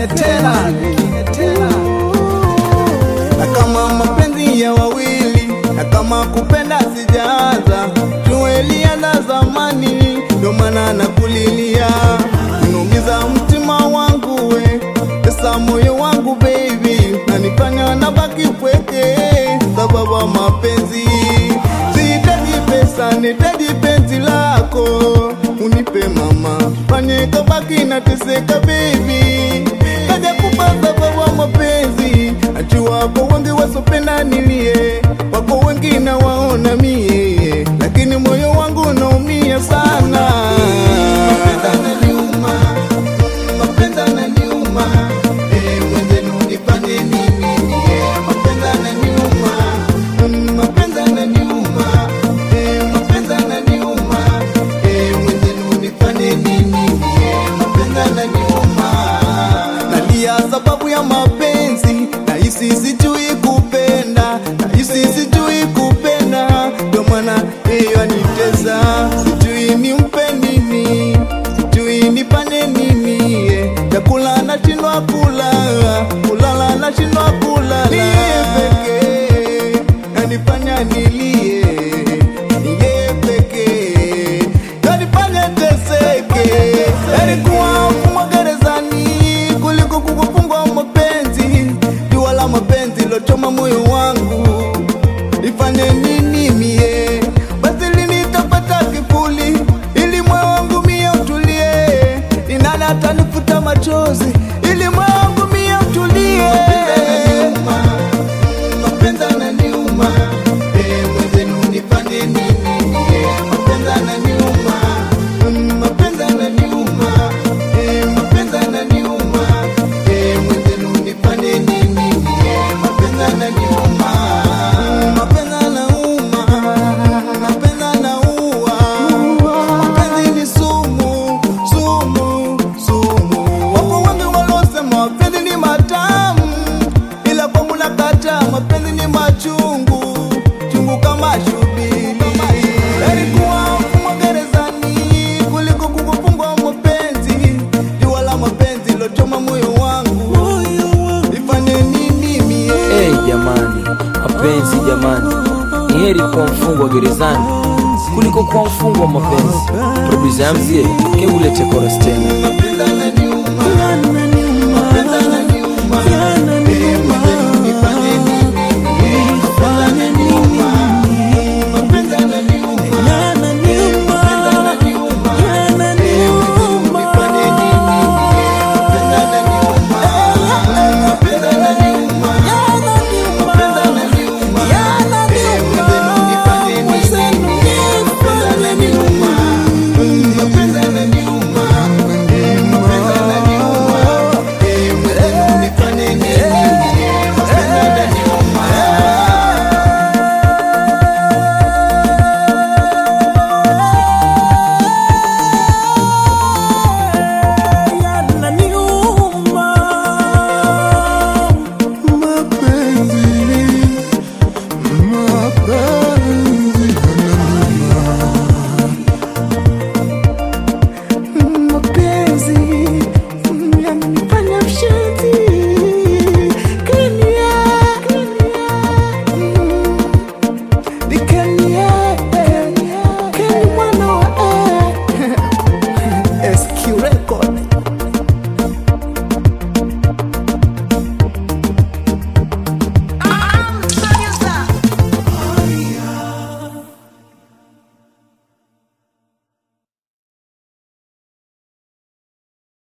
nyingine tena, nyingine tena. na kama mapenzi ya wawili na kama kupenda sijaanza tueliana zamani ndo maana nakulilia unaumiza mtima wangu we pesa moyo wangu baby nanifanya nabaki pweke sababu ya mapenzi sihitaji pesa nihitaji penzi lako unipe mama fanye kabaki nateseka baby kaja kupa sababu ya mapenzi ati wako wengi wasopenda nilie wako wengi na waona mie lakini moyo wangu unaumia sana Mapenzi yananiuma, mapenzi yananiuma, eh, mwenzenu nifanye nini mie? Mapenzi yananiuma, mm, mapenzi yananiuma, eh, mapenzi yananiuma, eh, mwenzenu nifanye nini mie? Mapenzi yananiuma. Nalia sababu ya mapenzi, nahisi sijui kupenda, nahisi sijui kupenda, ndio maana hiyo anitesa, sijui nimpe nini, sijui nifanye nini, eh, chakula nashindwa kula, kulala nashindwa kulala, niye pekee nanifanya nilie, niye pekee nanifanya teseke, alikuwa mfungwa gerezani kuliko kukufungwa mapenzi, jua la mapenzi lochoma moyo wangu, nifanye nini mie? Basi lini nitapata kivuli ili moyo wangu mie utulie? Ni nani atanifuta machozi ili moyo wangu mie utulie? Mapenzi yananiuma, eh, mwenzenu nifanye nini mie? Mapenzi yananiuma, mm, mapenzi yananiuma, eh, mapenzi yananiuma, eh, mwenzenu nifanye nini mie? Mapenzi yananiuma, mapenzi yanauma, mapenzi yanaua, mapenzi ni sumu, sumu, sumu. Wapo wengi waliosema mapenzi ni matamu ila kwangu nakataa, mapenzi ni machungu chungu kama shubiri. Alikuwa mfungwa gerezani kuliko kukufungwa mapenzi, jua la mapenzi lochoma moyo wangu, nifanye nini mie? Hey, jamani, mapenzi jamani, ni heri kuwa mfungwa gerezani kuliko kuwa mfungwa wa mapenzi. Producer Amzie, keulete chorus tena. Mapenzi yananiuma, mapenzi yananiuma, eh, mwenzenu nifanye nini mie? Mapenzi yananiuma, mapenzi yananiuma, eh, mapenzi yananiuma, eh, mwenzenu nifanye nini mie? Mapenzi yananiuma, mapenzi yananiuma, mapenzi yananiuma, eh, mwenzenu nifanye nini mie? Mapenzi yananiuma, mm, mapenzi yananiuma, eh, mapenzi yananiuma, eh, mwenzenu nifanye nini mie? Mapenzi yananiuma. mapenzi yananifanya mshenzi Kenya, mm, ni Kenya, Kenya mwana wa SQ Record